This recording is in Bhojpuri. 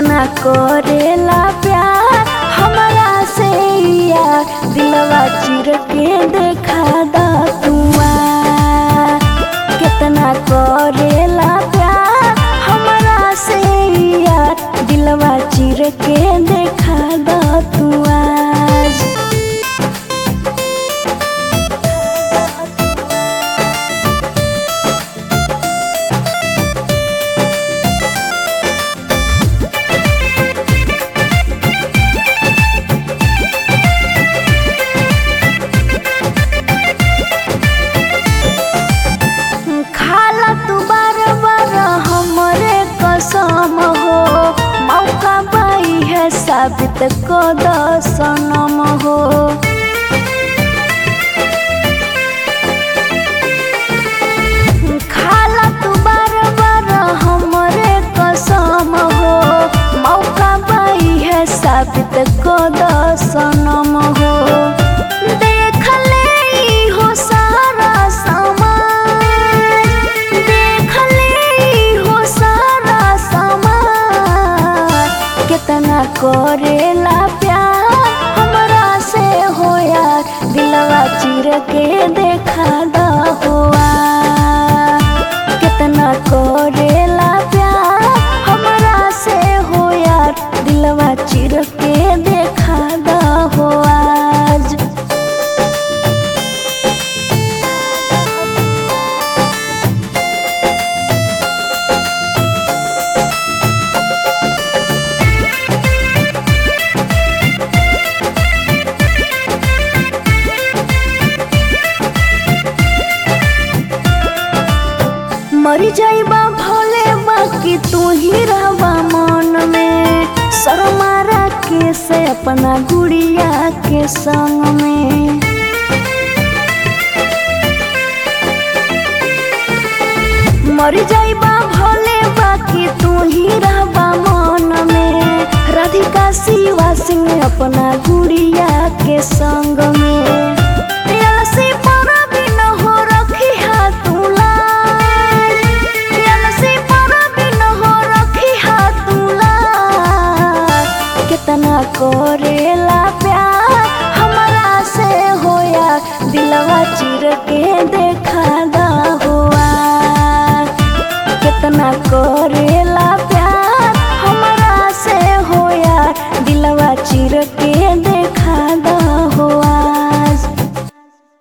कितना करेला प्यार हमरा से यार दिलवा चिर के देखा दा तुआ कितना करेला प्यार हमरा से यार दिलवा चिर के देखा दा तुआ खाला तू बार बार हमरे कसम हो मौका पाई है साबित को सनम हो खाला तू बार बार हमरे कसम हो मौका पाई है साबित को सनम हो देख ले ई हो सारा समाज देख ले ई हो सारा समाज कितना करेला प्यार हमरा से हो यार दिलवा चिर के देखा दा हुआ कितना करेला प्यार हमरा से हो यार दिलवा चिर के देखा दा हो आज मर जाइबा भोले बाकी तू ही रहबा मन में शर्मारा के से अपना गुड़िया के संग में मर जाइबा भोले बाकी तू ही रहबा मन में राधिका शिवा सिंह अपना गुड़िया के संग में अलसी पर भी न हो रखी हाथ लाज अलसी पर भी न हो रखी हाथ लाज कितना करेला प्यार हमरा से होया दिलवा चिर के देखा दा हुआ कितना करे